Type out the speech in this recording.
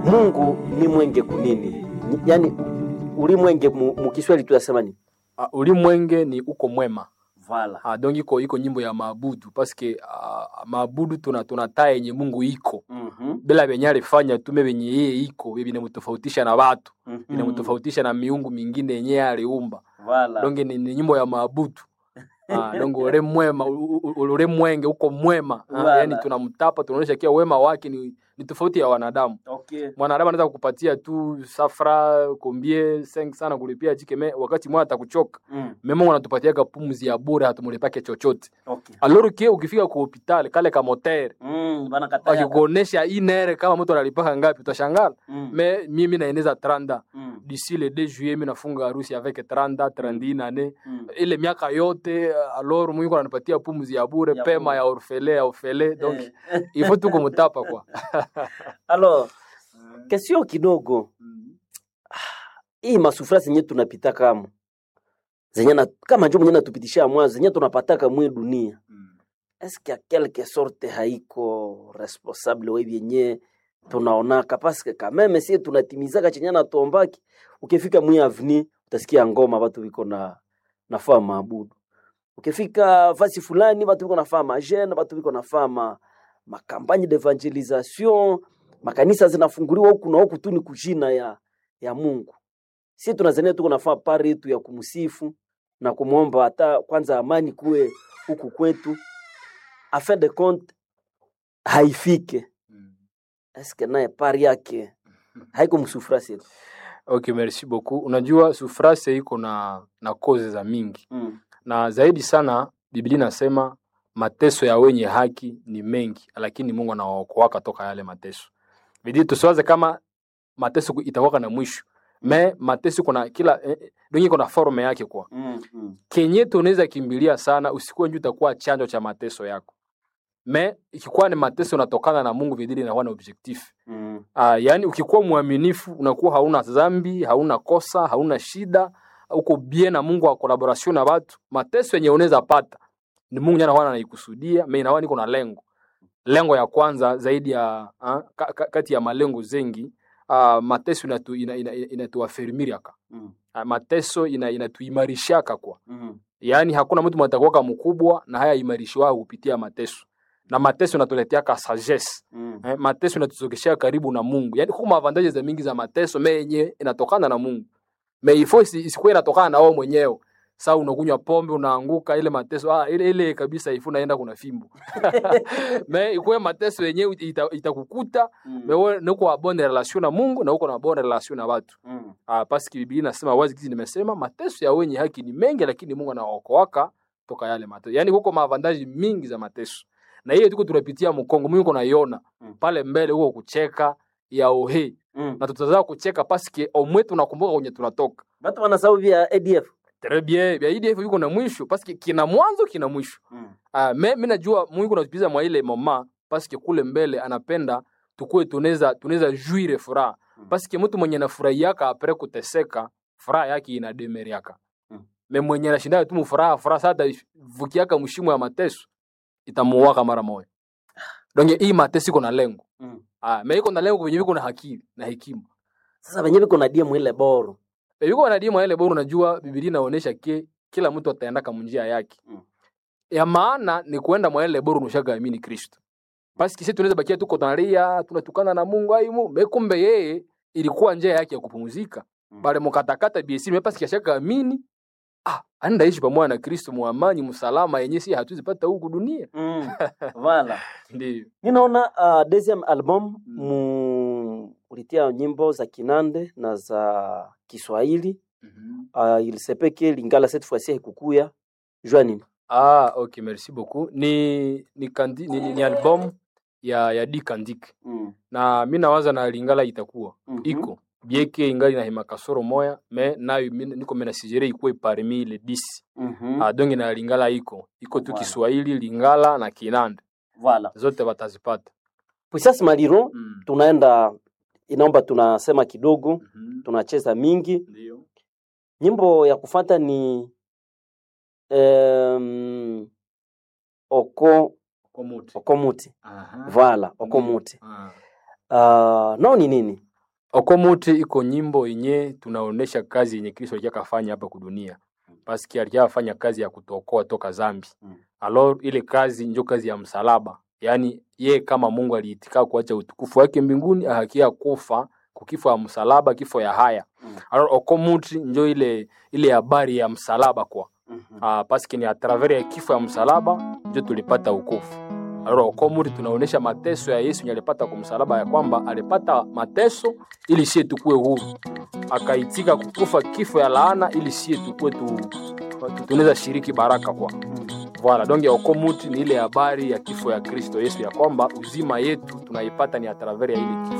mungu ni mwenge kunini Ni- yaani ulimwenge mu, mu kiswahili tunasema ni uh, ulimwenge ni uko mwema vala uh, donc iko iko nyimbo ya maabudu paske uh, maabudu tuna tunataa yenye mungu iko mm-hmm. bila venye alifanya tume venye yeye iko vye vinamtofautisha na watu mm-hmm. vinamtofautisha na miungu mingine yenye aliumba vala donge ni, ni nyimbo ya maabudu Ah, donge ule mwema u- u- u- ule mwenge uko mwema Ah, Wala. yani tunamtapa tunaonyesha kia wema wake ni, ni tofauti ya wanadamu okay. mwanadamu anaweza kukupatia tu safra kombie seng sana kulipia chikeme wakati mwana atakuchoka mm. mema wanatupatiaga pumzi ya bure hatumulipake chochote okay. aloro kie ukifika ku hospitali kale ka motere mm. banakataya wakikuonesha inere kama mtu analipaka ngapi utashangala mm. me mimi naeneza tranda mm. d'ici le 2 juillet mi nafunga harusi avec 30 31 ane mm. ile miaka yote alor mwiko ananipatia pumzi ya bure Ya pema bure. ya orfele ya orfele donc Eh. ifo tu kumutapa kwa alors kesio kidogo hii masufura zenye tunapita kama zenye na, kama njo mwenye natupitisha mwa zenye tunapataka mwe dunia eske a quelque sorte haiko responsable we vyenye tunaonaka paske kameme sie tunatimizaka chenye natuombaki ukifika mwi avni utasikia ngoma watu viko na nafaa maabudu ukifika fasi fulani watu viko nafaa majene watu viko nafaa ma, makampagne d'evangelisation makanisa zinafunguliwa huku na huku tu ni kujina ya, ya mungu si tunazania tuko nafaa pari yetu ya kumsifu na kumwomba hata kwanza amani kuwe huku kwetu afin de compte haifike eske naye pari yake haiko msufura sietu okay merci beaucoup unajua sufrase iko na na koze za mingi mm. na zaidi sana biblia inasema mateso ya wenye haki ni mengi lakini mungu anawaokoaka toka yale mateso bidii tusiwaze kama mateso ku- itakuwaka na mwisho me mateso kuna kila eh, eh, donge kuna forme yake kwa Mm. Mm. kenye tunaweza kimbilia sana usikuwe nju utakuwa chanjo cha mateso yako me ikikuwa ni mateso unatokana na mungu vidili inakuwa na objectif Mm. Uh, yaani ukikuwa mwaminifu unakuwa hauna dhambi, hauna kosa, hauna shida, uko bien na Mungu wa collaboration na watu. Mateso yenye unaweza pata ni Mungu jana wana anaikusudia, mimi na niko na lengo. Lengo ya kwanza zaidi ya uh, ka, ka, kati ya malengo zengi uh, mateso inatu ina, ina, ina, inatuafirmiriaka. Mm. Uh, mateso ina, inatuimarishaka kwa. Mm. Yaani hakuna mtu mtakuwa mkubwa na haya imarishiwa kupitia mateso. Na mateso inatuleteaka sagesse Mm. eh, mateso inatuzogeshea karibu na Mungu. Yaani kuna avantage za mingi za mateso me yenye inatokana na Mungu. Me ifo isi- isikuwe inatokana na wewe mwenyewe. Sasa unakunywa pombe unaanguka ile mateso ah, ile ile kabisa ifu naenda kuna fimbo. me ikuwe mateso yenyewe ita- itakukuta Mm. me wewe uko na bonne relation na Mungu na uko na bonne relation na watu. Mm. Ah, paski Biblia inasema wazi kizi nimesema mateso ya wenye haki ni mengi lakini Mungu anawaokoaka toka yale mateso. Yaani huko maavantaji mingi za mateso. Na hiyo tuko tunapitia mkongo Mungu uko naiona Mm. pale mbele huko kucheka ya ohe Mm. na tutazaa kucheka paske omwe tunakumbuka kwenye tunatoka Batu wanasahau vya ADF. très bien bya IDF yuko na mwisho paske kina mwanzo kina mwisho Mm. ah me mimi najua Mungu anatupiza mwa ile mama paske kule mbele anapenda tukue tunaweza tunaweza juire furaha Mm. paske mtu mwenye anafurahiaka apre kuteseka furaha yake inademeriaka Mm. me mwenye anashinda tu mfuraha furaha sasa vukiaka mshimo ya mateso itamuwaka mara moja donc hii mateso iko na lengo Mm. Ah, me iko na lengo kwenye viko na hakili na hekima. Sasa wenyewe biko na diemu ile boro. E, viko na dima ile bora unajua Biblia inaonyesha ke kila mtu ataenda kama njia yake. Mm. Ya maana ni kuenda mwa ile bora unashaka amini Kristo. Basi kisi tunaweza bakia tuko tunalia, tunatukana na Mungu ai Mungu. Me kumbe yeye ilikuwa njia yake ya kupumzika. Mm. Bale mkatakata BC me pasi kishaka amini. Ah, anaenda ishi pamoja na Kristo muamani msalama yenye si hatuwezi pata huku dunia. Mm. Voilà. Ndio. Ninaona uh, deuxième album mu ulitia nyimbo za Kinande na za Kiswahili. Mhm. Uh, il se peut que Lingala cette fois-ci haikukuya. Jua nini? Ah, okay, merci beaucoup. Ni ni, kandi, ni, ni, ni album ya ya D Kandik. Mm. Na mi nawaza na Lingala itakuwa Mhm. iko bieke ingali na hima kasoro moya me nayo mi- niko mena sijere ikuwe parmi le 10 Mhm. ah, donge na Lingala iko iko tu Voilà. Kiswahili Lingala na Kinanda Voilà. zote watazipata Puissance Maliro mm. tunaenda inaomba tunasema kidogo, mm tunacheza mingi. Ndio. Nyimbo ya kufata ni um, oko Komuti. okomuti Aha. vala okomuti Ah. uh, nao ni nini okomuti iko nyimbo yenye tunaonesha kazi yenye kristo alijakafanya hapa kudunia paski alijakafanya kazi ya kutuokoa toka zambi Mm. alors ile kazi njo kazi ya msalaba yaani ye kama mungu aliitika kuacha utukufu wake mbinguni ahakia kufa kukifo ya msalaba kifo ya haya Mm. alors okomuti njo ile ile habari ya msalaba kwa Mhm. uh, paske ni atravers ya kifo ya msalaba ndio tulipata ukofu alors okomuri tunaonesha mateso ya yesu yenye alipata kwa msalaba ya kwamba alipata mateso ili sie tukue huru akaitika kukufa kifo ya laana ili sie tukue tu, tu, tunaweza shiriki baraka kwa Voilà, donc ya okomuti ni ile habari ya kifo ya Kristo Yesu ya kwamba uzima yetu tunaipata ni atravers ya ile kifo.